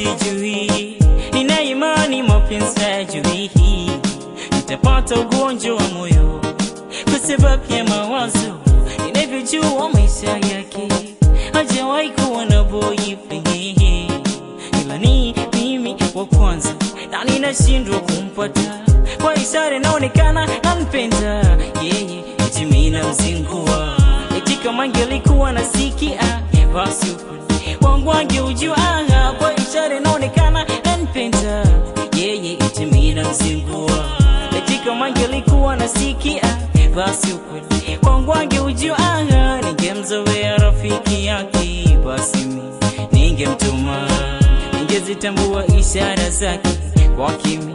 sijui, nina imani mapenzi hayajui, nitapata ugonjwa wa moyo kwa sababu ya mawazo. Ninavyojua maisha yake hajawahi kuwa na boyfriend, ila ni mimi wa kwanza na ninashindwa kumpata kwa ishara inaonekana nampenda yeye, eti mimi namzingua, eti kama angelikuwa nasikia basi ukweli wangu angeujua, kwa ishara inaonekana nampenda yeye, eti mimi namzingua, eti kama angelikuwa nasikia basi ukweli wangu angeujua, ningemzoea rafiki yake, basi mimi ningemtuma, ningezitambua ishara zake kwa kimi